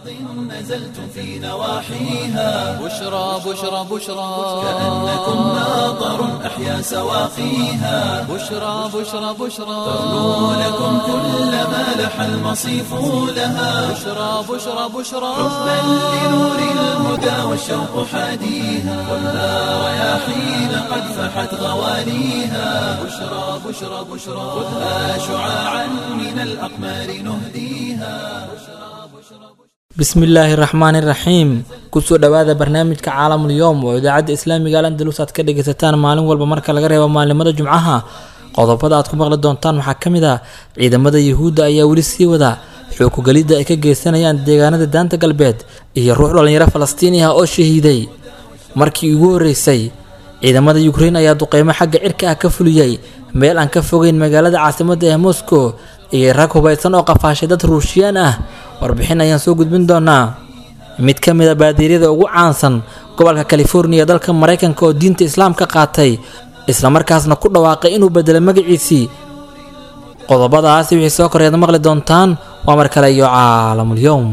نزلتم في نواحيها بشرى بشرى بشرى كأنكم ماطر أحيا سواقيها بشرى بشرى بشرى ترنو لكم كل ما لح المصيف لها بشرى بشرى بشرى حبا لنور الهدى والشوق حاديها ولا رياحين قد فحت غوانيها بشرى بشرى بشرى خذها شعاعا من الأقمار نهديها bismillaahi raxmaani raxiim kusoo dhowaada barnaamijka caalamul yowm oo idaacadda islaamiga al andalus aad ka dhagaysataan maalin walba marka laga reebo maalimada jumcaha qodobada aad ku maqli doontaan waxaa ka mid ah ciidamada yuhuudda ayaa weli sii wada xookugelidda ay ka geysanayaan deegaanada daanta galbeed iyo ruux dhallinyaro falastiini ah oo shahiiday markii ugu horreysay ciidamada yukrein ayaa duqeymo xagga cirka ah ka fuliyey meel aan ka fogeyn magaalada caasimadda ee moscow iyo rag hubaysan oo qafaashay dad ruushiyaan ah warbixin ayaan soo gudbin doonaa mid ka mid a baadiiryada ugu caansan gobolka californiya dalka maraykanka oo diinta islaamka qaatay islamarkaasna ku dhawaaqay inuu bedelay magaciisii qodobadaasi wixii soo koreed maqli doontaan waa mar kale iyo caalamul yowm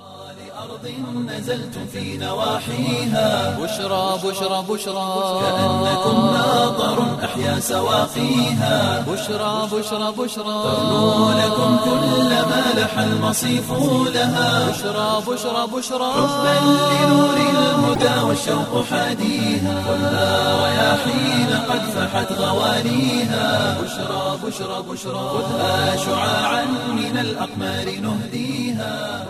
نزلتم في نواحيها بشرى بشرى بشرى كأنكم ماطر أحيا سواقيها بشرى بشرى بشرى ترنو لكم كل ما لح المصيف لها بشرى بشرى بشرى حبا لنور الهدى والشوق حاديها ولا رياحين قد فحت غوانيها بشرى بشرى بشرى خذها شعاعا من الأقمار نهديها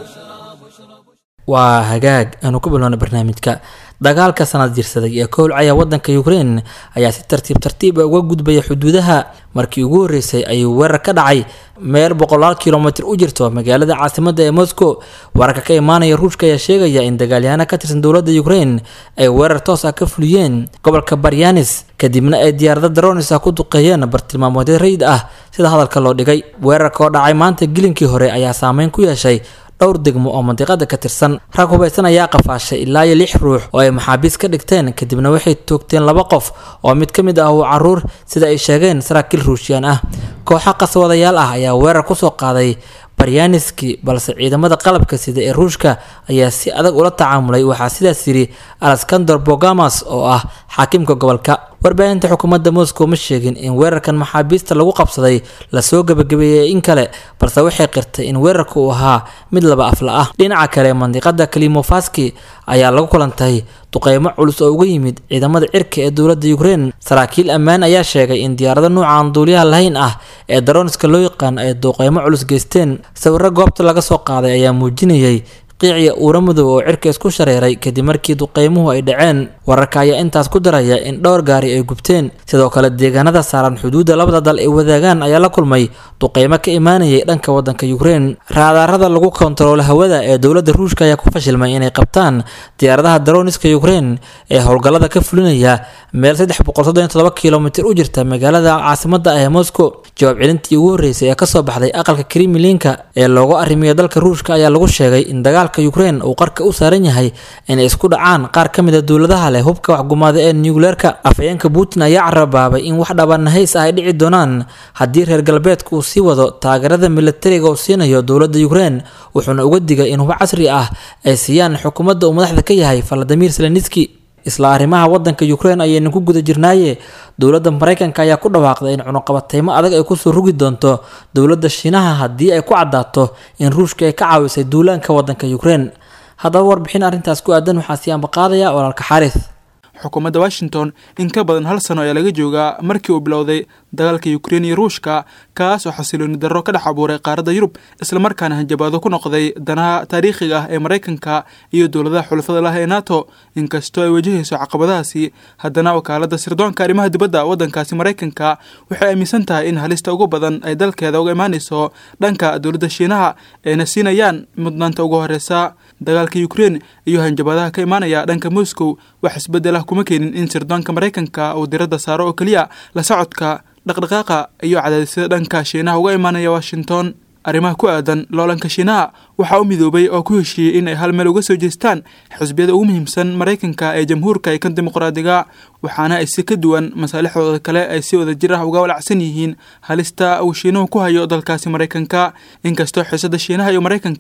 waa hagaag aanu ku bilowna barnaamijka dagaalka sanad jirsaday ee kowlcaya wadanka ukrein ayaa si tartiib tartiiba uga gudbaya xuduudaha markii ugu horreysay ayuu weerar ka dhacay meel boqolaal kilomitir u jirto magaalada caasimadda ee moscow wararka ka imaanaya ruushka ayaa sheegaya in dagaalyahaana ka tirsan dowladda ukrein ay weerar toos ah ka fuliyeen gobolka baryanis kadibna ay diyaarada daronis ah ku duqeeyeen bartilmaamoodyo rayid ah sida hadalka loo dhigay weerarka oo dhacay maanta gilinkii hore ayaa saameyn ku yeeshay dhowr degmo oo mandiqada ka tirsan rag hubaysan ayaa qafaashay ilaa iyo lix ruux oo ay maxaabiis ka dhigteen kadibna waxay toogteen laba qof oo mid ka mid ah uu caruur sida ay sheegeen saraakiil ruushiyaan ah kooxo qaswadayaal ah ayaa weerar kusoo qaaday baryaniski balse ciidamada qalabka sida ee ruushka ayaa si adag ula tacaamulay waxaa sidaas yidhi alexander bogamas oo ah xaakimka gobolka warbaahinta xukuumadda moscow ma sheegin in weerarkan maxaabiista lagu qabsaday lasoo gebagabeeyey in kale balse waxay qirtay in weerarka uu ahaa mid laba afla ah dhinaca kale mandiqada kalimofaski ayaa lagu kulantay duqeymo culus oo uga yimid ciidamada cirka ee dowladda ukrein saraakiil ammaan ayaa sheegay in diyaarado nuuca aan duuliyaha lahayn ah ee daroniska loo yaqaan ay duqeymo culus geysteen sawiro goobta laga soo qaaday ayaa muujinayay qiiciya uura madow oo cirka isku shareeray kadib markii duqeymuhu ay dhaceen wararka ayaa intaas ku daraya in dhowr gaari ay gubteen sidoo kale deegaanada saaran xuduudda labada dal ay wadaagaan ayaa la kulmay duqeymo ka imaanayay dhanka wadanka ukrein raadaarada lagu kontaroolo hawada ee dowladda ruushka ayaa ku fashilmay inay qabtaan diyaaradaha daroniska ukrein ee howlgallada ka fulinaya meel kilomitir u jirta magaalada caasimadda ah ee moscow jawaab celintii ugu horreysay ee kasoo baxday aqalka krimilinka ee loogu arrimiyo dalka ruushka ayaa lagu sheegay in dagaalka ukrein uu qarka u saaran yahay inay isku dhacaan qaar ka mid a dowladaha leh hubka waxgumaada ee nucleerka afhayeenka putin ayaa carabaabay in wax dhabanahays ah ay dhici doonaan haddii reer galbeedka uu sii wado taageerada militariga uu siinayo dowladda ukrein wuxuuna uga digay in hub casri ah ay siiyaan xukuumadda uu madaxda ka yahay valadimir zelenski isla arrimaha wadanka ukrein ayaynu ku guda jirnaaye dowladda maraykanka ayaa ku dhawaaqday in cunuqabateymo adag ay kusoo rugi doonto dowladda shiinaha haddii ay ku caddaato in ruushka ay ka caawisay duulaanka wadanka ukrein haddaba warbixin arrintaas ku aadan waxaa sii ambaqaadaya walaalka xaaris xukuumadda washington in ka badan hal sano ayaa laga joogaa markii uu bilowday dagaalka ukrein iyo ruushka kaas oo xasilooni darro ka dhex abuuray qaaradda yurub islamarkaana hanjabaado ku noqday danaha taariikhiga ah ee maraykanka iyo dowladaha xulafada lah ee nato inkastoo ay wajahayso caqabadahaasi haddana wakaaladda sirdoonka arrimaha dibadda waddankaasi maraykanka waxay aaminsan tahay in halista ugu badan ay dalkeeda uga imaanayso dhanka dowladda shiinaha ayna siinayaan mudnaanta ugu horeysa dagaalka ukrein iyo hanjabadaha ka imaanaya dhanka moscow wax isbeddel ah kuma keenin in sirdoonka maraykanka uu diradda saaro oo keliya la socodka dhaqdhaqaaqa iyo cadaadisyada dhanka shiinaha uga imaanaya washington arrimaha ku aadan loolanka shiinaha waxaa u midoobay oo ku heshiiyey in ay hal meel uga soo jeestaan xisbiyada ugu muhiimsan maraykanka ee jamhuurka iyo kan dimuqraadiga waxaana ay si ka duwan masaalixdooda kale ay si wada jir ah uga walacsan yihiin halista uu shiinuhu ku hayo dalkaasi maraykanka inkastoo xiisada shiinaha iyo maraykanka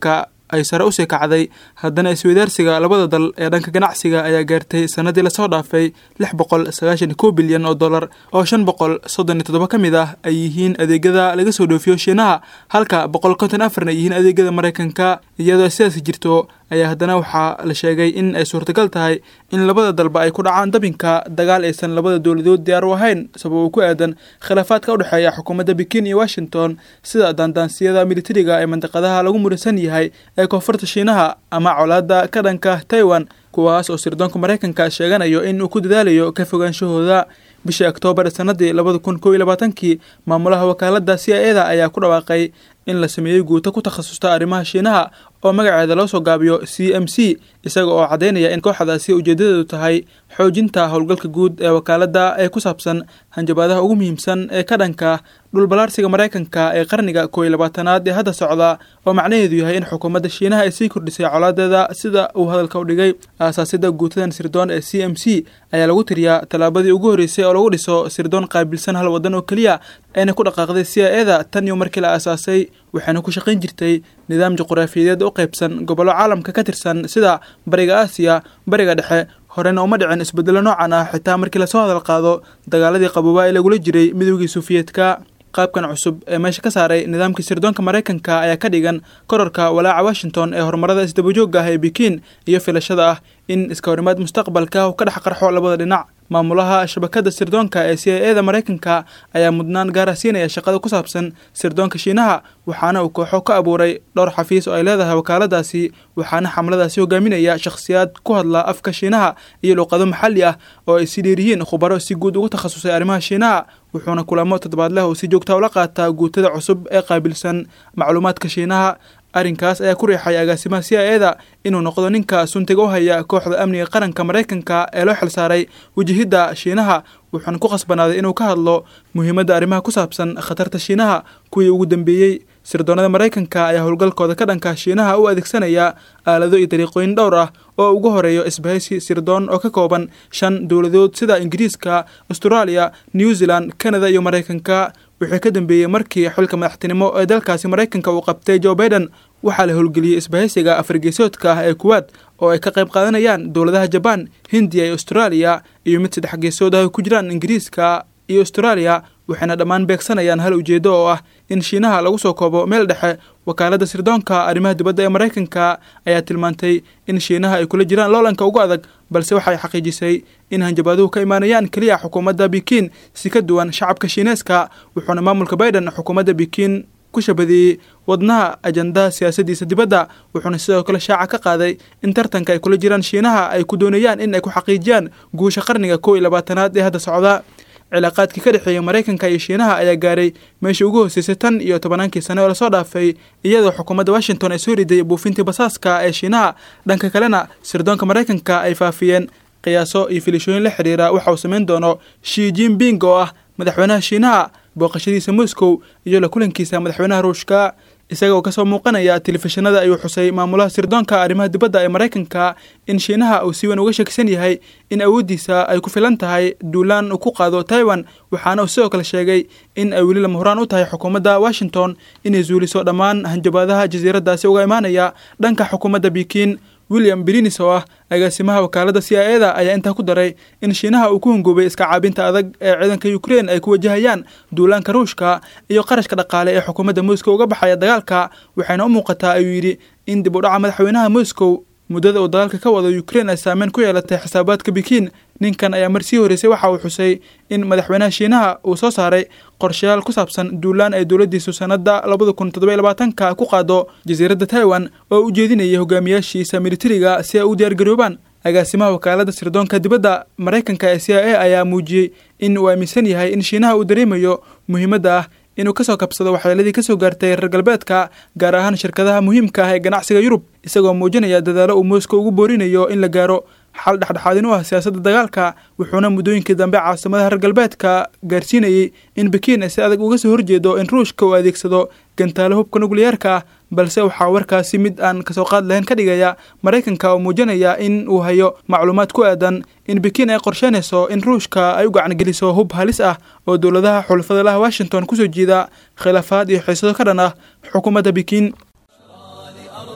ay sare usii kacday haddana isweydaarsiga labada dal ee dhanka ganacsiga ayaa gaartay sanadii lasoo dhaafay lix boqol sagaashan kow bilyan oo dollar oo shan boqol soddon iyo toddoba ka mid ah ay yihiin adeegyada laga soo dhoofiyo shiinaha halka boqol konton afarna yihiin adeegyada maraykanka iyadoo sidaasi jirto ayaa haddana waxaa la sheegay in ay suurtagal tahay in labada dalba ay ku dhacaan dabinka dagaal aysan labada dowladood diyaar u ahayn sabab uu ku aadan khilaafaadka u dhexeeya xukuumadda bikin iyo washington sida daandaansiyada militariga ee mandiqadaha lagu muransan yahay ee koonfurta shiinaha ama colaadda ka dhanka taiwan kuwaas oo sirdoonka maraykanka sheeganayo in uu ku dadaalayo ka fogaanshahooda bishii oktoobar sanadii labada kun kow iyo labaatankii maamulaha wakaaladda c i eda ayaa ku dhawaaqay in la sameeyey guuto ku takhasusta arrimaha shiinaha oo magaceeda loo soo gaabiyo c m c isaga oo caddaynaya in kooxdaasi ujeedadeedu tahay xoojinta howlgalka guud ee wakaaladda ee ku saabsan hanjabaadaha ugu muhiimsan ee ka dhanka dhulbalaarsiga maraykanka ee qarniga kow iyo labaatanaad ee hadda socda oo macnaheedu yahay in xukuumadda shiinaha ay sii kordhisay colaadeeda sida uu hadalka u dhigay aasaasida guutadan sirdoon ee c m c ayaa lagu tiriyaa tallaabadii ugu horreysay oo lagu dhiso sirdoon qaabilsan hal waddan oo keliya ayna ku dhaqaaqday c i eda tan iyo markii la aasaasay waxayna ku shaqayn jirtay nidaam juquraafiyadeed u qaybsan gobollo caalamka ka tirsan sida bariga aasiya bariga dhexe horena uma dhicin isbeddelo noocan ah xitaa markii lasoo hadal qaado dagaaladii qaboobaa ee lagula jiray midoogii suufiyeedka qaabkan cusub ee meesha ka saaray nidaamkii sirdoonka maraykanka ayaa ka dhigan kororka walaaca washington ee horumarada isdabajoogga ah ee bikiin iyo filashada ah in iska horimaad mustaqbalka uu ka dhex qarxo labada dhinac maamulaha shabakadda sirdoonka ee c i eda maraykanka ayaa mudnaan gaara siinaya shaqada ku saabsan sirdoonka shiinaha waxaana uu kooxo ka abuuray dhowr xafiis oo ay leedahay wakaaladaasi waxaana xamladaasi hogaaminaya shakhsiyaad ku hadla afka shiinaha iyo luuqado maxalli ah oo ay si dheer yihiin khubaro si guud ugu takhasusay arrimaha shiinaha wuxuuna kulamo toddobaad leh oo si joogta ula qaataa guutada cusub ee qaabilsan macluumaadka shiinaha arrinkaas ayaa ku riixay agaasimaha c i eda inuu noqdo ninka suntiga u haya kooxda amniga qaranka maraykanka ee loo xilsaaray wajahidda shiinaha wuxuuna ku khasbanaaday inuu ka hadlo muhiimadda arrimaha ku saabsan khatarta shiinaha kuwii ugu dambeeyey sirdoonada maraykanka ayaa howlgalkooda ka dhanka shiinaha u adeegsanaya aalado iyo dariiqooyin dhowr ah oo ugu horeeyo isbahaysi sirdoon oo ka kooban shan dowladood sida ingiriiska austraaliya new zealand canada iyo maraykanka wixii ka dambeeyey markii xilka madaxtinimo ee dalkaasi maraykanka uu qabtay joe baiden waxaa la howlgeliyey isbahaysiga afargeesoodka ah ee kuwaad oo ay ka qayb qaadanayaan dowladaha jabaan hindiya iyo austraaliya iyo mid saddex geesood ah ay ku jiraan ingiriiska iyo austraaliya waxayna dhammaan beegsanayaan hal ujeedo oo ah in shiinaha lagu soo koobo meel dhexe wakaaladda sirdoonka arrimaha dibadda ee maraykanka ayaa tilmaantay in shiinaha ay kula jiraan loolanka ugu adag balse waxay xaqiijisay in hanjabaaduhu ka imaanayaan keliya xukuumadda bikiin si ka duwan shacabka shiineeska wuxuuna maamulka baiden xukuumadda bikiin ku shabadeeyey wadnaha ajandaha siyaasaddiisa dibadda wuxuuna sidoo kale shaaca ka qaaday in tartanka ay kula jiraan shiinaha ay ku doonayaan in ay ku xaqiijiyaan guusha qarniga kow iyo labaatanaad ee hadda socda cilaaqaadkii ka dhexeeya maraykanka iyo shiinaha ayaa gaaray meeshii ugu hooseysay tan iyo tobannaankii sane oo lasoo dhaafay iyadoo xukuumadda washington ay soo riday buufintii basaaska ee shiinaha dhanka kalena sirdoonka maraykanka ay faafiyeen qiyaaso iyo filishooyin la xidhiira waxa uu samayn doono shi jinping oo ah madaxweynaha shiinaha booqashadiisa moscow iyo la kulankiisa madaxweynaha ruushka isaga oo kasoo muuqanaya telefishinada ayuu xusay maamulaha sirdoonka arrimaha dibadda ee maraykanka in shiinaha uu si weyn uga shakisan yahay in awooddiisa ay ku filan tahay duulaan uu ku qaado taiwan waxaana uu sidoo kale sheegay in ay weli lama horaan u tahay xukuumadda washington inay zuuliso dhammaan hanjabaadaha jasiiraddaasi uga imaanaya dhanka xukuumadda bikiin william brinis oo ah agaasimaha wakaaladda c i eda ayaa intaa ku daray in shiinaha uu ku hungoobay iska caabinta adag ee ciidanka ukrein ay ku wajahayaan duulaanka ruushka iyo qarashka dhaqaale ee xukuumadda moscow uga baxaya dagaalka waxayna u muuqataa ayuu yidhi in dib u dhaca madaxweynaha moscow muddada uu dagaalka ka wado ukrein ay saameyn ku yeelatay xisaabaadka bikiin ninkan ayaa mar sii horreysay waxa uu xusay in madaxweynaha shiinaha uu soo saaray qorshayaal ku saabsan duulaan ay dowladdiisu sannadda labada kun toddoba iyo labaatanka ku qaado jasiiradda taiwan oo u jeedinaya hogaamiyaashiisa militariga si ay u diyaargaroobaan agaasimaha wakaaladda sirdoonka dibadda maraykanka ee c i a ayaa muujiyey in uu aaminsan yahay in shiinaha uu dareemayo muhiimadda ah inuu kasoo kabsado waxyeeladii kasoo gaartay reer galbeedka gaar ahaan shirkadaha muhiimka ah ee ganacsiga yurub isagoo muujinaya dadaalo uu moscow ugu boorinayo in la gaaro xal dhexdhexaadin u ah siyaasadda dagaalka wuxuuna muddooyinkii dambe caasimadaha reer galbeedka gaarsiinayey in bikiin ay si adag uga soo horjeedo in ruushka uu adeegsado gantaalo hubka nukliyeerka ah balse waxaa warkaasi mid aan kasoo qaad lahayn ka dhigaya maraykanka oo muujinaya in uu hayo macluumaad ku aadan in bikiin ay qorsheynayso in ruushka ay u gacangeliso hub halis ah oo dowladaha xulafada laha washington kusoo jiida khilaafaad iyo xiisado ka dhan ah xukuumadda bikiin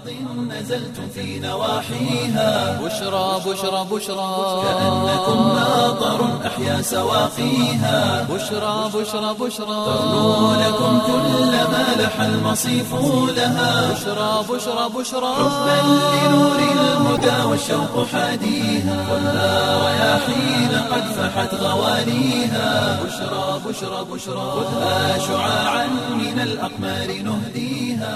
نزلتم في نواحيها بشرى بشرى بشرى كأنكم ناظر أحيا سواقيها بشرى بشرى بشرى ترنو لكم كل ما لح المصيف لها بشرى بشرى بشرى حبا لنور الهدى والشوق حاديها خذها رياحين قد فحت غواليها بشرى بشرى بشرى خذها شعاعا من الأقمار نهديها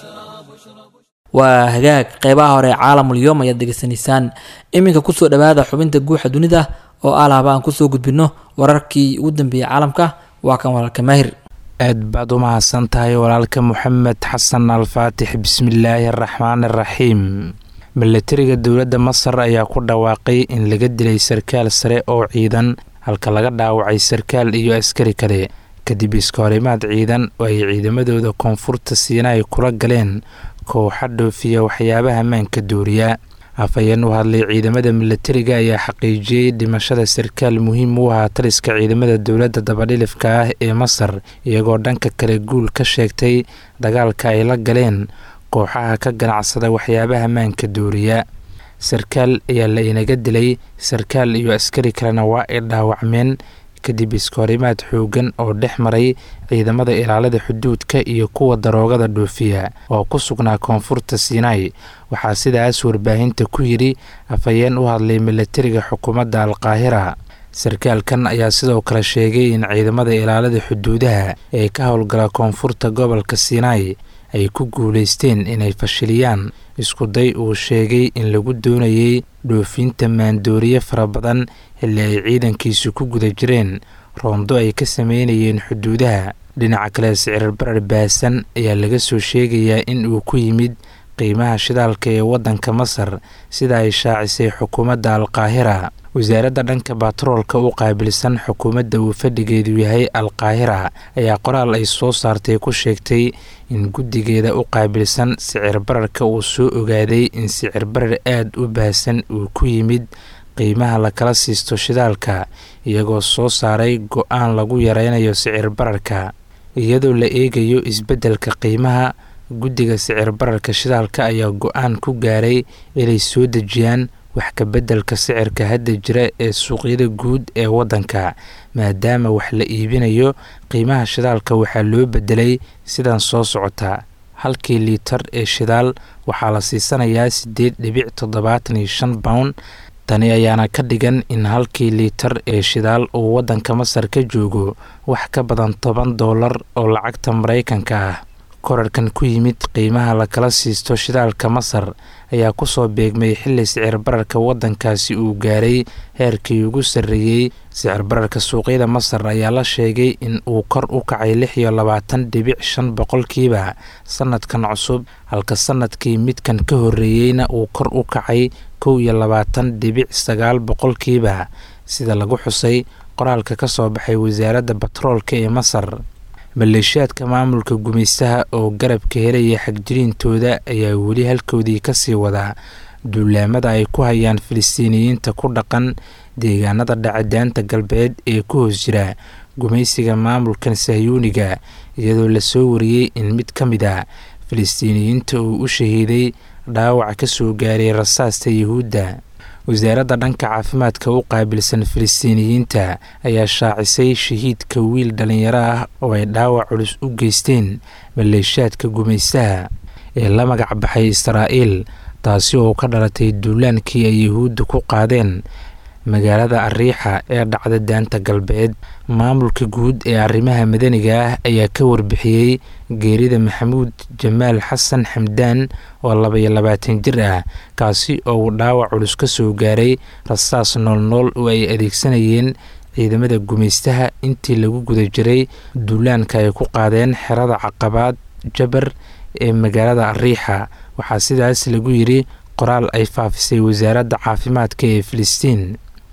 waa hagaag qeybaha hore ee caalamul yoom ayaad degeysanaysaan iminka kusoo dhawaada xubinta guuxa dunida oo alaaba aan kusoo gudbino wararkii ugu dambeeyey caalamka waa kan walaalka maahir aad baad u mahadsan tahay walaalka moxamed xasan alfaatix bismillaahi araxmaan araxiim milatariga dowladda masar ayaa ku dhawaaqay in laga dilay sarkaal sare oo ciidan halka laga dhaawacay sarkaal iyo askari kale kadib iskahorimaad ciidan oo ay ciidamadooda koonfurta siinaay kula galeen kooxa dhoofiya waxyaabaha maanka duuriya afhayeen u hadlay ciidamada milatariga ayaa xaqiijiyey dhimashada sarkaal muhiim u ahaa taliska ciidamada dowladda dabadhilifka ah ee masar iyagoo dhanka kale guul ka sheegtay dagaalka ay la galeen kooxaha ka ganacsada waxyaabaha maanka duuriya sarkaal ayaa la inaga dilay sarkaal iyo askari kalena waa ay dhaawacmeen kadib iskahorimaad xoogan oo dhex maray ciidamada ilaalada xuduudka iyo kuwa daroogada dhoofiya oo ku sugnaa koonfurta siinaai waxaa sidaas warbaahinta ku yidhi afhayeen u hadlay milatariga xukuumadda alqaahira sarkaalkan ayaa sidoo kale sheegay in ciidamada ilaalada xuduudaha ee ka howlgala koonfurta gobolka siinaai ay ku guulaysteen inay fashiliyaan iskuday uu sheegay in lagu doonayay dhoofinta maandooriye fara badan xilli ay ciidankiisu ku guda jireen roondo ay ka sameynayeen xuduudaha dhinaca kale sicir barar baasan ayaa laga soo sheegayaa in uu ku yimid qiimaha shidaalka ee waddanka masar sida ay shaacisay xukuumadda alqaahira wasaaradda dhanka batroolka u qaabilsan xukuumadda uu fadhigeedu yahay alqaahira ayaa qoraal ay soo saartay ku sheegtay in guddigeeda u qaabilsan sicir bararka uu soo ogaaday in sicir barar aada u baahsan uu ku yimid qiimaha lakala siisto shidaalka iyagoo soo saaray go-aan lagu yareynayo sicir bararka iyadoo la eegayo isbeddelka qiimaha guddiga sicir bararka shidaalka ayaa go-aan ku gaaray inay soo dejiyaan wax ka beddelka sicirka hadda jira ee suuqyada guud ee waddanka maadaama wax la iibinayo qiimaha shidaalka waxaa loo beddelay sidan soo socota halkii liitar ee shidaal waxaa la siisanayaa siddeed dhibic toddobaatan iyo shan pound tani ayaana ka dhigan in halkii liitar ee shidaal uu waddanka masar ka joogo wax ka badan toban doolar oo lacagta maraykanka ah korarkan ku yimid qiimaha lakala siisto shidaalka masar ayaa kusoo beegmay xilli sicir bararka waddankaasi uu gaaray heerkii ugu sarreeyey sicir bararka suuqyada masar ayaa la sheegay in uu kor u kacay lix iyo labaatan dhibic shan boqolkiiba sanadkan cusub halka sanadkii midkan ka horreeyeyna uu kor u kacay kow iyo labaatan dhibic sagaal boqolkiiba sida lagu xusay qoraalka ka soo baxay wasaaradda batroolka ee masar maleeshiyaadka maamulka gumaystaha oo garabka helaya xagjiriintooda ayaa weli halkoodii kasii wadaa duulaamada ay ku hayaan filistiiniyiinta ku dhaqan deegaanada dhacadaanta galbeed ee ku hoos jira gumaysiga maamulkan sahyuuniga iyadoo lasoo wariyey in mid ka mid a filistiiniyiinta uu u shahiiday dhaawac ka soo gaaray rasaasta yuhuudda wasaaradda dhanka caafimaadka u qaabilsan filistiiniyiinta ayaa shaacisay shahiidka wiil dhallinyaro ah oo ay dhaawac culus u geysteen maleeshaadka gumaystaha ee la magac baxay israa'iil taasi oo ka dhalatay duulaankii ay yuhuudda ku qaadeen magaalada ariixa ee dhacda daanta galbeed maamulka guud ee arrimaha madaniga ah ayaa ka warbixiyey geerida maxamuud jamaal xasan xamdaan oo labaiyo labaatan jir ah kaasi oo uu dhaawac culus ka soo gaaray rasaas noolnool oo ay adeegsanayeen ciidamada gumaystaha intii lagu guda jiray duulaanka ay ku qaadeen xerada caqabaad jabar ee magaalada ariixa waxaa sidaas lagu yidhi qoraal ay faafisay wasaaradda caafimaadka ee filistiin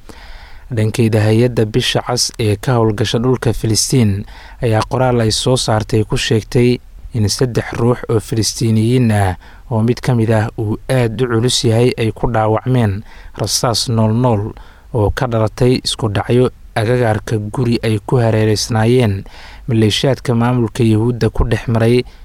dhankeyda hay-adda bisha cas ee ka howlgasha dhulka filistiin ayaa qoraal ay soo saartay ku sheegtay in saddex ruux oo filistiiniyiin ah oo mid ka mid ah uu aad u culus yahay ay ku dhaawacmeen rasaas noolnool oo ka dhalatay isku dhacyo agagaarka guri ay ku hareereysnaayeen maleeshaadka maamulka yuhuudda ku dhex maray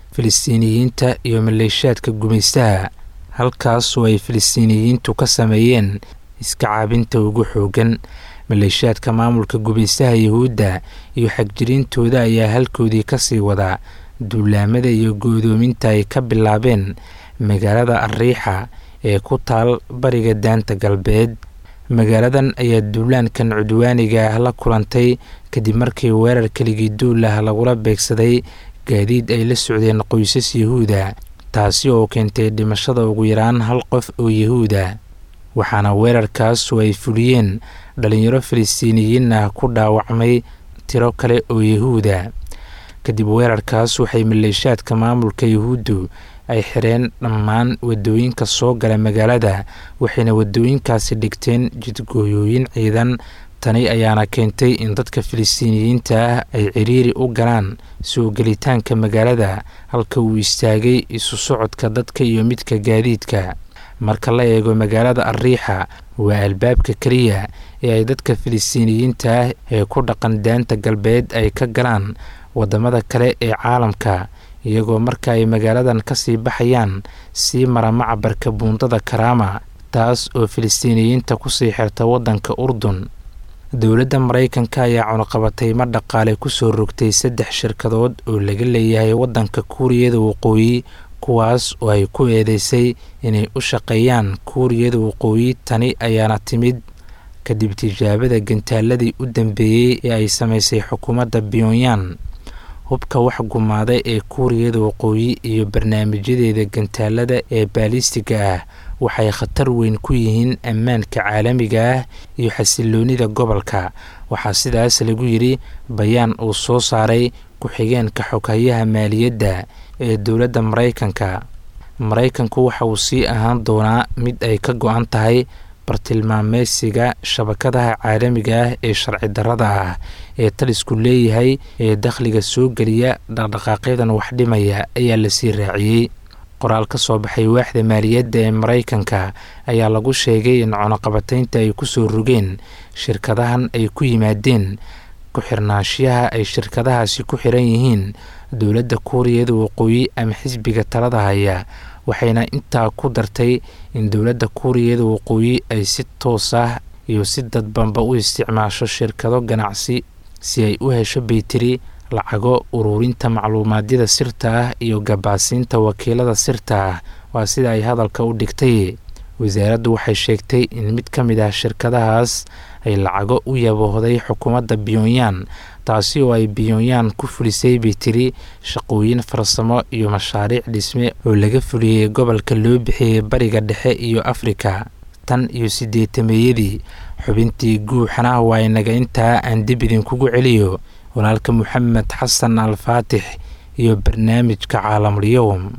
filistiiniyiinta iyo maleeshaadka gumaystaha halkaasoo ay filistiiniyiintu ka sameeyeen iska caabinta ugu xoogan maleeshaadka maamulka gumaystaha yuhuudda iyo xagjiriintooda ayaa halkoodii kasii wadaa duulaamada iyo goodoominta ay ka bilaabeen magaalada ariixa ee ku taal bariga daanta galbeed magaaladan ayaa duulaankan cudwaaniga ah la kulantay kadib markii weerar keligii duul ah lagula beegsaday gaadiid ay la socdeen qoysas yahuuda taasi oo keentay dhimashada ugu yaraan hal qof oo yahuuda waxaana weerarkaasu ay fuliyeen dhalinyaro filistiiniyiin ah ku dhaawacmay tiro kale oo yahuuda kadib weerarkaas waxay maleeshaadka maamulka yahuuddu ay xireen dhammaan wadooyinka soo gala magaalada waxayna wadooyinkaasi dhigteen jidgooyooyin ciidan tani ayaana keentay in dadka filistiiniyiinta ah ay ciriiri u galaan soo gelitaanka magaalada halka uu istaagay isu socodka dadka iyo midka gaadiidka marka la eego magaalada ariixa waa albaabka keliya ee ay dadka filistiiniyiinta ah ee ku dhaqan daanta galbeed ay ka galaan wadamada kale ee caalamka iyagoo marka ay magaaladan kasii baxayaan sii mara macabarka buundada karaama taas oo filistiiniyiinta kusii xirta wadanka urdun dowladda maraykanka ayaa cunuqabataymo dhaqaale kusoo rogtay saddex shirkadood oo laga leeyahay wadanka kuuriyada waqooyi kuwaas oo ay ku eedeysay inay u shaqeeyaan kuuriyada waqooyi tani ayaana timid kadib tijaabada gantaaladii u dambeeyey ee ay samaysay xukuumadda pyonyan hubka wax gumaaday ee kuuriyada waqooyi iyo barnaamijyadeeda gantaalada ee baalistiga ah waxay khatar weyn ku yihiin ammaanka caalamiga ah iyo xasiloonida gobolka waxaa sidaas lagu yidhi bayaan uu soo saaray ku-xigeenka xoghayaha maaliyadda ee dowladda maraykanka maraykanku waxa uu sii ahaan doonaa mid ay ka go-an tahay bartilmaameysiga shabakadaha caalamiga ah ee sharci darrada ah ee talisku leeyahay ee dakhliga soo geliya dhaqdhaqaaqyadan wax dhimaya ayaa lasii raaciyey qoraal ka soo baxay waaxda maaliyadda ee maraykanka ayaa lagu sheegay in cunuqabataynta ay kusoo rogeen shirkadahan ay ku yimaadeen ku-xirnaanshiyaha ay shirkadahaasi ku xiran yihiin dowladda kuuriyada waqooyi ama xisbiga talada haya waxayna intaa ku dartay in dowladda kuuriyada waqooyi ay si toos ah iyo si dadbanba u isticmaasho shirkado ganacsi si ay u hesho baytiri lacago ururinta macluumaadyada sirta ah iyo gabaasiinta wakiilada sirta ah waa sida ay hadalka u dhigtay wasaaraddu waxay sheegtay in mid ka mid ah shirkadahaas ay lacago u yaboohday xukuumadda pyonyan taasi oo ay pyonyan ku fulisay bay tiri shaqooyin farsamo iyo mashaariic dhisme oo laga fuliyey gobolka loo bixiyey bariga dhexe iyo afrika tan iyo sideetameeyadii xubintii guuxana waa inaga intaa aan dib idinkugu celiyo walaalka moxamed xasan alfaatix iyo barnaamijka caalamulyoum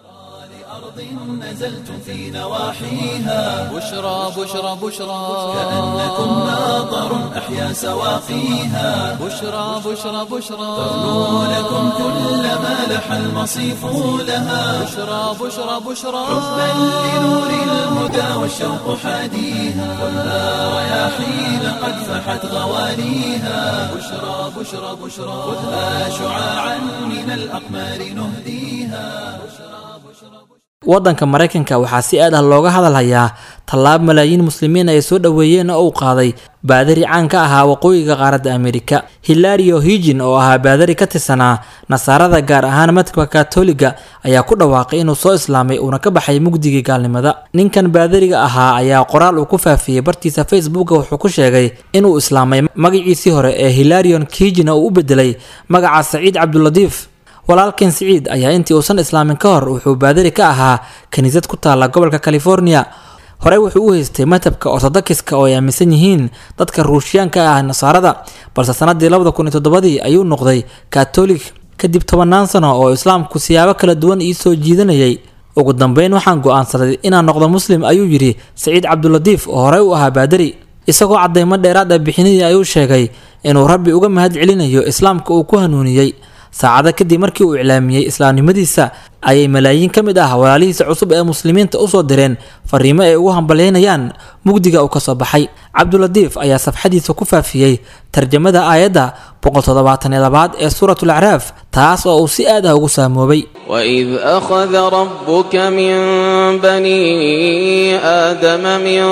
نزلتم في نواحيها بشرى بشرى بشرى كأنكم ماطر أحيا سواقيها بشرى بشرى بشرى تغنو لكم كل ما لح المصيف لها بشرى بشرى بشرى حبا لنور الهدى والشوق حاديها ولا رياحين قد فحت غواليها بشرى بشرى بشرى خذها شعاعا من الأقمار نهديها waddanka maraykanka waxaa si aad ah looga hadalhayaa tallaab malaayiin muslimiin ay soo dhoweeyeen oo uu qaaday baadari caan ka ahaa waqooyiga qaaradda amerika hilario higin oo ahaa baadari ka tirsanaa nasaarada gaar ahaan madhabka katoliga ayaa ku dhawaaqay inuu soo islaamay uuna ka baxay mugdigii gaalnimada ninkan baadariga ahaa ayaa qoraal uu ku faafiyey bartiisa facebooka wuxuu ku sheegay inuu islaamay magaciisii hore ee hilarion higin oo u bedelay magaca saciid cabduladiif walaalkan siciid ayaa intii uusan islaamin ka hor wuxuu baadari ka ahaa kiniisad ku taalla gobolka california horey wuxuu u haystay madhabka ortodokiska oo ay aaminsan yihiin dadka ruushyaanka ah nasaarada balse sanadii labada kun iyo toddobadii ayuu noqday katolik kadib tobannaan sano oo islaamku siyaabo kala duwan ii soo jiidanayay ugu dambeyn waxaan go-aansaday inaan noqdo muslim ayuu yidhi saciid cabduladiif oo horey u ahaa baadari isagoo caddaymo dheeraad ah bixinidii ayuu sheegay inuu rabbi uga mahad celinayo islaamka uu ku hanuuniyey saacado kadib markii uu iclaamiyey islaamnimadiisa ayay malaayiin ka mid ah walaalihiisa cusub ee muslimiinta usoo direen fariimo ay ugu hambalyeynayaan mugdiga uu kasoo baxay cabdulatiif ayaa safxadiisa ku faafiyey tarjamada aayadda boqoltoddobaatan iyo labaad ee suurat lacraaf taas oo uu si aad ah ugu saamoobay وإذ أخذ ربك من بني آدم من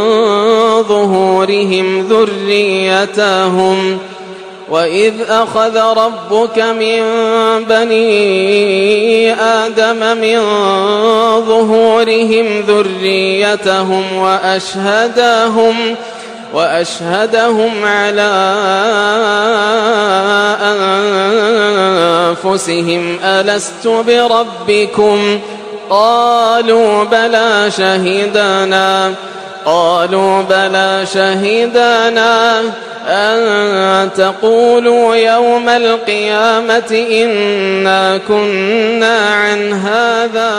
ظهورهم ذريتهم وإذ أخذ ربك من بني آدم من ظهورهم ذريتهم وأشهدهم وأشهدهم على أنفسهم ألست بربكم قالوا بلى شهدنا قالوا بلى شهدنا أن تقولوا يوم القيامة إنا كنا عن هذا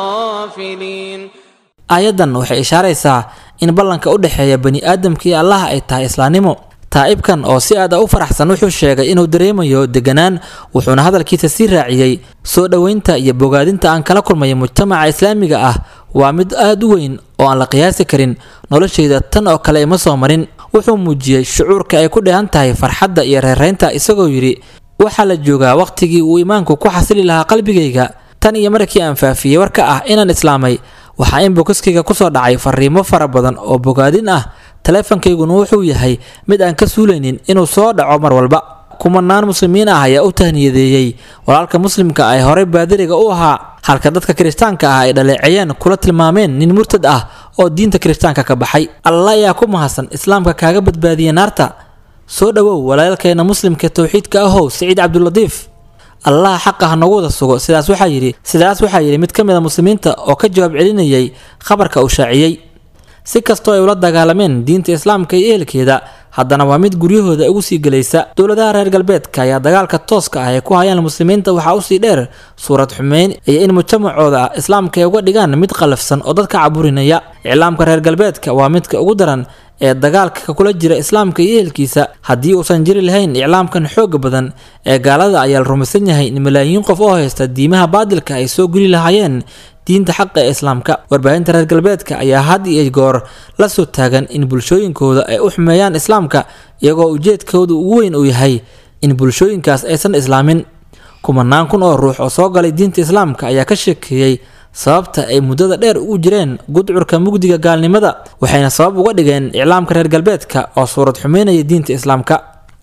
غافلين aayaddan waxay ishaaraysaa in ballanka u dhexeeya bani aadamka iyo allaha ay tahay islaamnimo taa'ibkan oo si aad a u faraxsan wuxuu sheegay inuu dareemayo deganaan wuxuuna hadalkiisa sii raaciyey soo dhoweynta iyo bogaadinta aan kala kulmayo mujtamaca islaamiga ah waa mid aad u weyn oo aan la qiyaasi karin noloshayda tan oo kale ima soo marin wuxuu muujiyey shucuurka ay ku dheehan tahay farxadda iyo reeraynta isagoo yidhi waxaa la joogaa wakhtigii uu iimaanku ku xasili lahaa qalbigayga tan iyo markii aan faafiyey warka ah inaan islaamay waxaa in bokoskayga kusoo dhacay fariimo fara badan oo bogaadin ah taleefankayguna wuxuu yahay mid aan ka suulaynin inuu soo dhaco mar walba kumanaan muslimiin ah ayaa u tahniyadeeyey walaalka muslimka ay horey baadiriga u ahaa halka dadka kiristaanka ah ay dhaleeceeyeen kula tilmaameen nin murtad ah oo diinta kiristaanka ka baxay alla ayaa ku mahadsan islaamka kaaga badbaadiyey naarta soo dhowow walaalkeena muslimka towxiidka ahow siciid cabdulatiif allaha xaqa ha noogu wada sugo sidaas waxaa yidhi sidaas waxaa yidhi mid ka mid a muslimiinta oo ka jawaab celinayay khabarka uu shaaciyey si kastoo ay ula dagaalameen diinta islaamka iyo ehelkeeda haddana waa mid guryahooda ugu sii gelaysa dowladaha reer galbeedka ayaa dagaalka tooska ah ay ku hayaan muslimiinta waxaa usii dheer suurad xumeyn iyo in mujtamacooda islaamka ay uga dhigaan mid qalafsan oo dadka caburinaya iclaamka reer galbeedka waa midka ugu daran ee dagaalka kula jira islaamka iyo ehelkiisa haddii uusan jiri lahayn iclaamkan xooga badan ee gaalada ayaa la rumaysan yahay in malaayiin qof oo haysta diimaha baadilka ay soo geli lahaayeen diinta xaqa ee islaamka warbaahinta reer galbeedka ayaa had iyo goor la soo taagan in bulshooyinkooda ay u xumeeyaan islaamka iyagoo ujeedkooda ugu weyn uu yahay in bulshooyinkaas aysan islaamin kumanaan kun oo ruux oo soo galay diinta islaamka ayaa ka sheekeeyey sababta ay muddada dheer ugu jireen gudcurka mugdiga gaalnimada waxayna sabab uga dhigeen iclaamka reer galbeedka oo suurad xumeynaya diinta islaamka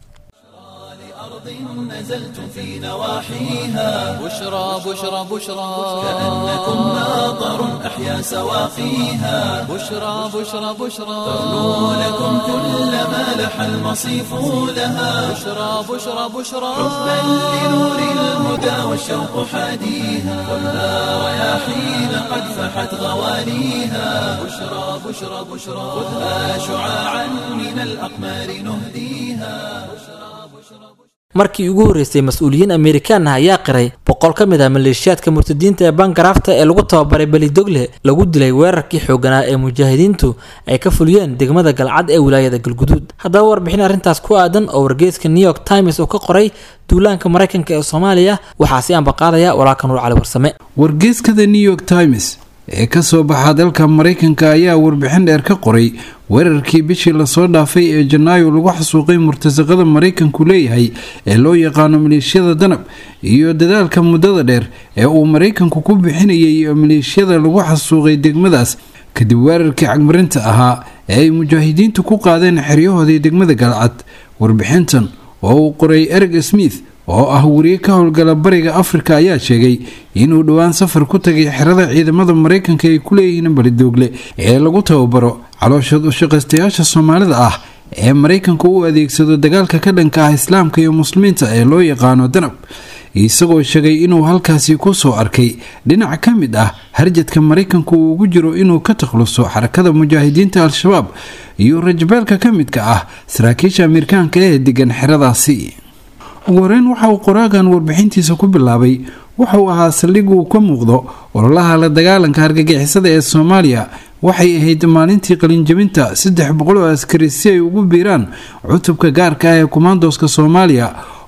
نزلتم في نواحيها بشرى بشرى بشرى كأنكم ماطر أحيا سواقيها بشرى بشرى بشرى ترنو لكم كل ما لح المصيف لها بشرى بشرى بشرى حبا لنور الهدى والشوق حاديها كلها رياحين قد فحت غواليها بشرى بشرى بشرى خذها شعاعا من الأقمار نهديها markii ugu horreysay mas-uuliyiin amerikaan ah ayaa qiray boqol ka mid ah maleeshiyaadka murtadiinta ee bangarafta ee lagu tababaray belidogle lagu dilay weerarkii xooganaa ee mujaahidiintu ay ka fuliyeen degmada galcad ee wilaayada galguduud haddaba warbixin arrintaas ku aadan oo wargeyska new york times uu ka qoray duulaanka maraykanka ee soomaaliya waxaa si ambaqaadaya walaalka nuur cali warsame wargeyskada new york times ee ka soo baxa dalka maraykanka ayaa warbixin dheer ka qoray weerarkii bishii lasoo dhaafay ee janaayo lagu xasuuqay murtasaqada maraykanku leeyahay ee loo yaqaano maleeshiyada danab iyo dadaalka muddada dheer ee uu maraykanku ku bixinayay maleeshiyada lagu xasuuqay degmadaas kadib weerarkii cagmarinta ahaa ee ay mujaahidiintu ku qaadeen xeryahoodii degmada galcad warbixintan oo uu qoray ereg smith oo ah wariye ka howlgala bariga afrika ayaa sheegay inuu dhowaan safar ku tagay xerada ciidamada maraykanka ay ku leeyihiin balidoogle ee lagu tababaro calooshood ushaqaystayaasha soomaalida ah ee maraykanku u adeegsado dagaalka ka dhanka ah islaamka iyo muslimiinta ee loo yaqaano danab isagoo sheegay inuu halkaasi kusoo arkay dhinac ka mid ah harjadka maraykanku uu ugu jiro inuu ka takhluso xarakada mujaahidiinta al-shabaab iyo rajabeelka ka midka ah saraakiisha amerikaanka ee degan xeradaasi ugu horeyn waxa uu qoraagan warbixintiisa ku bilaabay wuxuu ahaa saldhig uu ka muuqdo ololaha la dagaalanka hargagixisada ee soomaaliya waxay ahayd maalintii qalinjabinta saddex boqol oo askari si ay ugu biiraan cutubka gaarka ah ee kumaandooska soomaaliya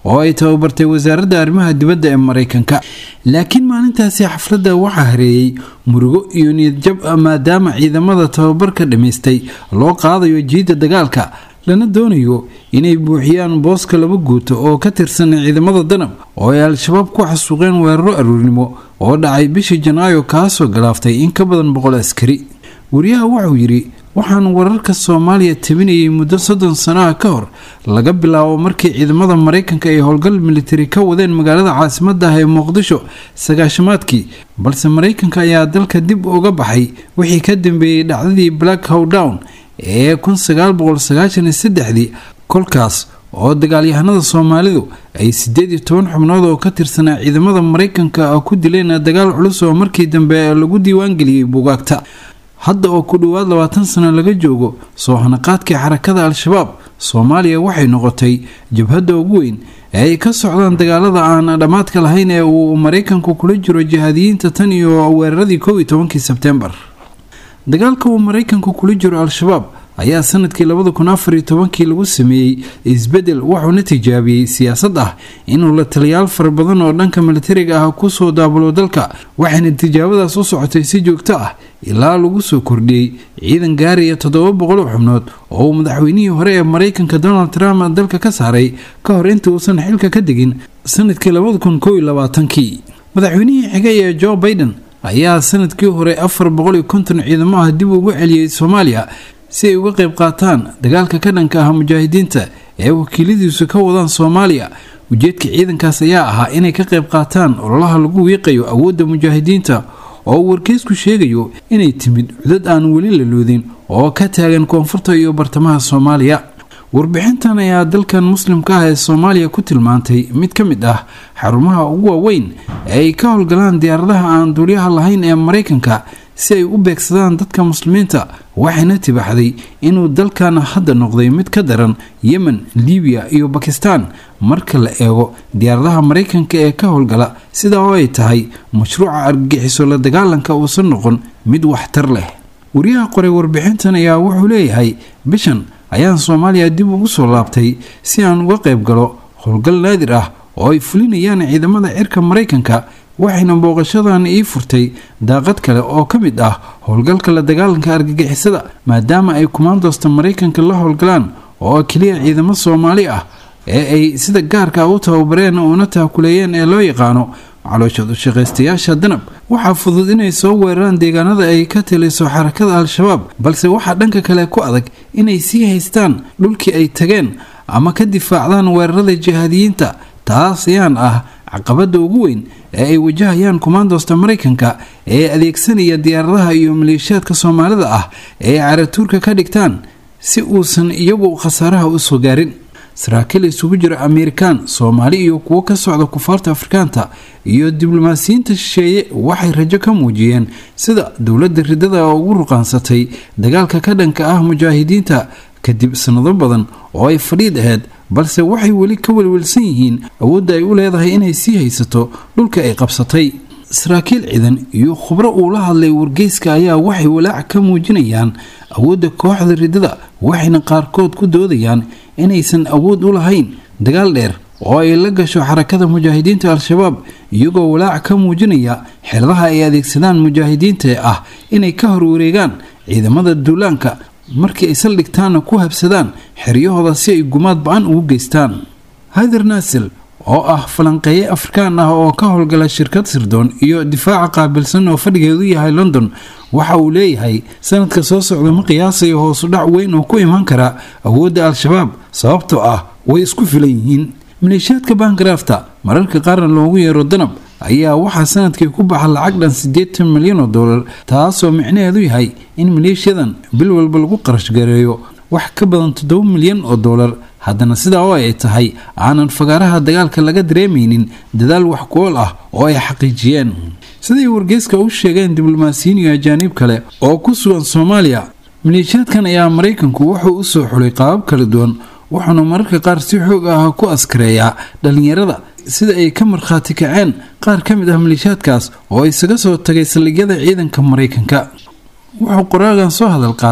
oo ay tababartay wasaaradda arrimaha dibadda ee maraykanka laakiin maalintaasi xafladda waxaa hareeyey murugo iyo niyadjab maadaama ciidamada tababarka dhammaystay loo qaadayo jiidda dagaalka lana doonayo inay buuxiyaan booska laba guuto oo ka tirsan ciidamada danab oo ay al-shabaab ku xasuuqeen weeraro aruurnimo oo dhacay bishii janaayo kaasoo galaaftay in ka badan boqol askari wariyaha wuxuu yidhi waxaan wararka soomaaliya tabinayay muddo soddon sanaha ka hor laga bilaabo markii ciidamada maraykanka ay howlgal militari ka wadeen magaalada caasimadda ah ee muqdisho sagaashamaadkii balse maraykanka ayaa dalka dib uga baxay wixii ka dambeeyey dhacdadii black howdown ee kun sagaal boqol sagaashan iyo saddexdii kolkaas oo dagaalyahanada soomaalidu ay sideed iyo toban xubnood oo ka tirsanaa ciidamada maraykanka ku dileen dagaal culus oo markii dambe lagu diiwaangeliyey buugaagta hadda oo ku dhowaad labaatan sano laga joogo soo hanaqaadkii xarakada al-shabaab soomaaliya waxay noqotay jabhadda ugu weyn ee ay ka socdaan dagaalada aan dhammaadka lahayn ee uu maraykanku kula jiro jihaadiyiinta tan iyo weeraradii kow iyo tobankii sebtembar dagaalka uu maraykanku kula jiro al-shabaab ayaa sanadkii labada kun afar iyo tobankii lagu sameeyey isbedel wuxuuna tijaabiyey siyaasad ah inuu la taliyaal fara badan oo dhanka militariga ah kusoo daabulo dalka waxayna tijaabadaas u socotay si joogto ah ilaa lagu soo kordhiyey ciidan gaaraya toddoba boqol xubnood oo uu madaxweynihii hore ee maraykanka donald trump dalka ka saaray ka hor inta uusan xilka ka degin sanadkii labada kun kow iyo labaatankii madaxweynihii xigay ee joe baiden ayaa sanadkii hore afar boqol iyo konton ciidamo ah dib ugu celiyey soomaaliya si ay uga qayb qaataan dagaalka ka dhanka ah mujaahidiinta ee wakiiladiisu ka wadaan soomaaliya ujeedka ciidankaas ayaa ahaa inay ka qayb qaataan ololaha lagu wiiqayo awoodda mujaahidiinta oo uu wargeysku sheegayo inay timid cudad aan weli la loodin oo ka taagan koonfurta iyo bartamaha soomaaliya warbixintan ayaa dalkan muslimka ah ee soomaaliya ku tilmaantay mid ka mid ah xarumaha ugu waaweyn ee ay ka howlgalaan diyaaradaha aan duulyaha lahayn ee maraykanka si ay u beegsadaan dadka muslimiinta waxayna tibaxday inuu dalkan hadda noqday mid ka daran yemen libiya iyo bakistan marka la eego diyaaradaha maraykanka ee ka howlgala sidaa oo ay tahay mashruuca argagixiso la dagaalanka uusan noqon mid waxtar leh wariyaha qoray warbixintan ayaa wuxuu leeyahay bishan ayaan soomaaliya dib ugu soo laabtay si aan uga qayb galo howlgal naadir ah oo ay fulinayaan ciidamada cirka maraykanka waxayna booqashadan ii furtay daaqad kale oo ka mid ah howlgalka la dagaalanka argagixisada maadaama ay kumaandoosta maraykanka la howlgalaan oo keliya ciidamo soomaali ah ee ay sida gaarka u tababareen uuna taakuleeyeen ee loo yaqaano calooshadu shaqaystayaasha danab waxaa fudud inay soo weeraraan deegaanada ay ka taliso xarakada al-shabaab balse waxaa dhanka kale ku adag inay sii haystaan dhulkii ay tageen ama ka difaacdaan weerarada jihaadiyiinta taas ayaan ah caqabada ugu weyn ee ay wajahayaan kumaandoosta maraykanka ee adeegsanaya diyaaradaha iyo maleeshiyaadka soomaalida ah ee caratuurka ka dhigtaan si uusan iyagu khasaaraha usoo gaarin saraakiil isugu jira amerikaan soomaali iyo kuwo ka socda kufaarta afrikaanta iyo diblomaasiyiinta shisheeye waxay rajo ka muujiyeen sida dowladda ridada ugu ruqaansatay dagaalka ka dhanka ah mujaahidiinta kadib sanado badan oo ay fadhiid ahayd balse waxay weli ka welwelsan yihiin awoodda ay u leedahay inay sii haysato dhulka ay qabsatay saraakiil ciidan iyo khubro uu la hadlay wargeyska ayaa waxay walaac ka muujinayaan awoodda kooxda ridada waxayna qaarkood ku doodayaan inaysan awood u lahayn dagaal dheer oo ay la gasho xarakada mujaahidiinta al-shabaab iyagoo walaac ka muujinaya xeladaha ay adeegsadaan mujaahidiinta ee ah inay ka horwareegaan ciidamada duulaanka markii ay saldhigtaanna ku habsadaan xeryahooda si ay gumaad ba-an ugu geystaan hader naasel oo ah falanqeeye afrikaan ah oo ka howlgala shirkad sirdoon iyo difaaca qaabilsan oo fadhigeedu yahay london waxa uu leeyahay sanadka soo socda ma qiyaasayo hoosudhac weyn oo ku imaan kara awoodda al-shabaab sababtoo ah way isku filan yihiin maleeshiyaadka baangarafta mararka qaarna loogu yeero danab ayaa waxaa sanadkii ku baxa lacag dhan siddeetan milyan oo dollar taasoo micnaheedu yahay in maleeshiyadan bil walba lagu qarash gareeyo wax ka badan toddoba milyan oo dollar haddana sidaa oo ay tahay aanan fagaaraha dagaalka laga dareemaynin dadaal wax ku-ool ah oo ay xaqiijiyeen siday wargeyska u sheegeen diblomaasiyiin iyo ajaaniib kale oo ku sugan soomaaliya maleeshiyaadkan ayaa maraykanku wuxuu u soo xulay qaabab kala duwan wuxuuna mararka qaar si xoog ah ku askareeyaa dhallinyarada sida ay ka markhaati kaceen qaar ka mid ah maleeshiyaadkaas oo isaga soo tagay saldhigyada ciidanka maraykanka wuxuu qoraagan soo hadal qaaday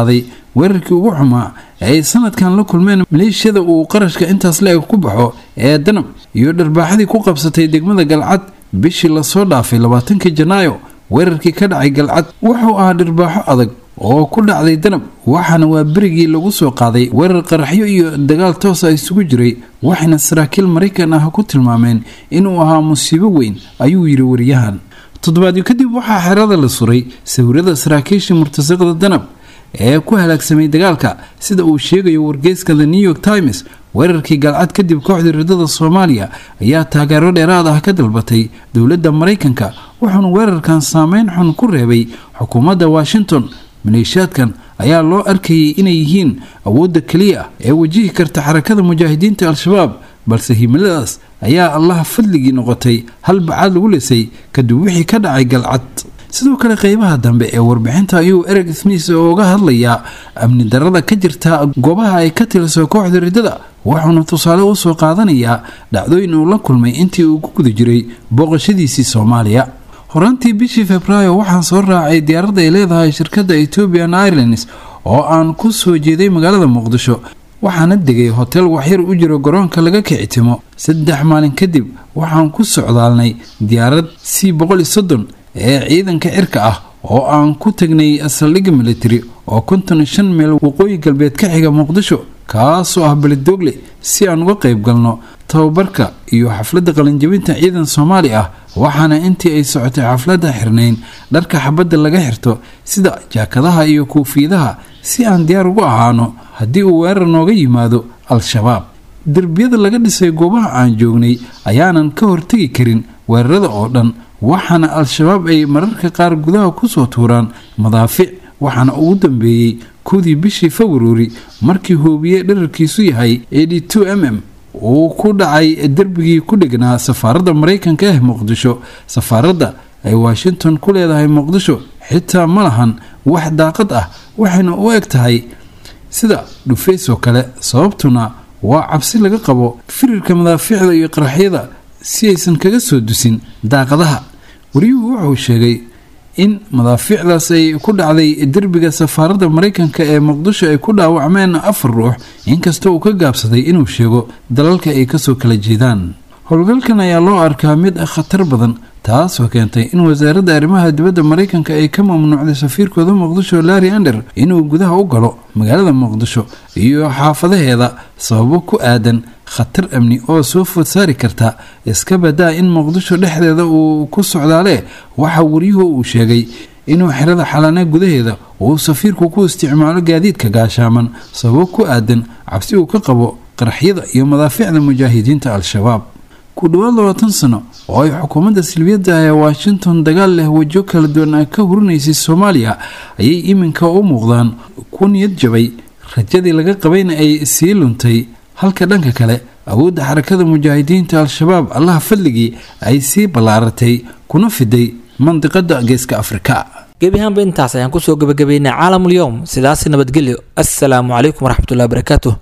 weerarkii ugu xumaa ee ay sanadkan la kulmeen maleeshiyada uu qarashka intaas la-eg ku baxo ee danab iyo dharbaaxadii ku qabsatay degmada galcad bishii lasoo dhaafay labaatankii janaayo weerarkii ka dhacay galcad wuxuu ahaa dhirbaaxo adag oo ku dhacday danab waxaana waa berigii lagu soo qaaday weerar qaraxyo iyo dagaal toosa isugu jiray waxayna saraakiil maraykan ah ku tilmaameen inuu ahaa musiibo weyn ayuu yidhi wariyahan toddobaadyo kadib waxaa xerada la suray sawirada saraakiishii murtasaqada danab ee ku halaagsamay dagaalka sida uu sheegayo wargeyska the new york times weerarkii galcad kadib kooxda ridada soomaaliya ayaa taageero dheeraad ah ka dalbatay dowladda maraykanka wuxuuna weerarkan saameyn xun ku reebay xukuumadda washington maleeshiyaadkan ayaa loo arkayay inay yihiin awoodda keliya ee wajihi karta xarakada mujaahidiinta al-shabaab balse himiladaas ayaa allaha fadligii noqotay hal bacaad lagu lisay kadib wixii ka dhacay galcad sidoo kale qeybaha dambe ee warbixinta ayuu ereg smith uga hadlayaa amni darada ka jirta goobaha ay ka tiliso kooxda ridada wuxuuna tusaale usoo qaadanayaa dhacdooyin uu la kulmay intii uu ku guda jiray booqashadiisii soomaaliya horaantii bishii februaayo waxaan soo raacay diyaaradda ay leedahay shirkadda ethiopian airlines oo aan ku soo jeeday magaalada muqdisho waxaana degay hotel waxyar u jiro garoonka laga kicitimo saddex maalin kadib waxaan ku socdaalnay diyaarad c boqol iyo soddon ee ciidanka cirka ah oo aan ku tagnay saldhigga military oo konton iyo shan meel waqooyi galbeed ka xiga muqdisho kaasoo ah beledoogle si aan uga qayb galno tababarka iyo xafladda qalinjabinta ciidan soomaali ah waxaana intii ay socotay xafladda xirnayn dharka xabadda laga xirto sida jaakadaha iyo kuufiyadaha si aan diyaar ugu ahaano haddii uu weerar nooga yimaado al-shabaab derbiyada laga dhisay goobaha aan joognay ayaanan ka hortegi karin weerarada oo dhan waxaana al-shabaab ay mararka qaar gudaha kusoo tuuraan madaafic waxaana ugu dambeeyey kowdii bishii februari markii hoobiye dherarkiisu yahay m m uu ku dhacay derbigii ku dhegnaa safaaradda maraykanka ah muqdisho safaaradda ay washington ku leedahay muqdisho xitaa ma lahan wax daaqad ah waxayna u eg tahay sida dhufays oo kale sababtuna waa cabsi laga qabo firirka madaafiicda iyo qaraxyada si aysan kaga soo dusin daaqadaha wariyuhu wuxuu sheegay in madaafiicdaas ay ku dhacday derbiga safaaradda maraykanka ee muqdisho ay ku dhaawacmeen afar ruux inkastoo uu ka gaabsaday inuu sheego dalalka ay kasoo kala jeedaan howlgalkan ayaa loo arkaa mid khatar badan taasoo keentay in wasaaradda arrimaha dibadda maraykanka ay ka mamnuucday safiirkooda muqdisho larry ander inuu gudaha u galo magaalada muqdisho iyo xaafadaheeda sababo ku aadan khatar amni oo soo food saari karta iska badaa in muqdisho dhexdeeda uu ku socdaale waxa waryuhu uu sheegay inuu xerada xalane gudaheeda uu safiirku ku isticmaalo gaadiidka gaashaaman sababo ku aadan cabsi uu ka qabo qaraxyada iyo madaafiicda mujaahidiinta al-shabaab ku dhowaad labaatan sano oo ay xukuumadda silbiyadda ee washington dagaal leh wajo kala duwan ka hurinaysay soomaaliya ayay iminka u muuqdaan ku niyad jabay rajadii laga qabayna ay sii luntay halka dhanka kale awoodda xarakada mujaahidiinta al-shabaab allaha fadligii ay sii ballaaratay kuna fiday mandiqada geeska afrika gebi ahaanba intaas ayaan kusoo gebagabeynay caalamul yowm sidaasi nabadgelyo assalaamu calaykum waraxmatullahi wabarakaatuh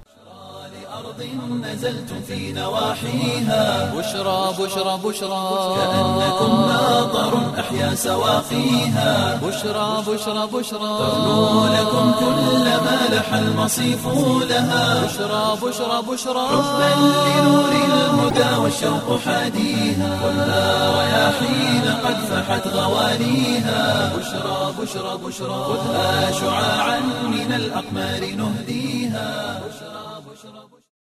نزلتم في نواحيها بشرى بشرى بشرى كأنكم ماطر أحيا سواقيها بشرى بشرى بشرى تغنو لكم كل ما لح المصيف لها بشرى بشرى بشرى حبا لنور الهدى والشوق حاديها خذها رياحين قد فحت غوانيها بشرى بشرى بشرى خذها شعاعا من الأقمار نهديها بشرى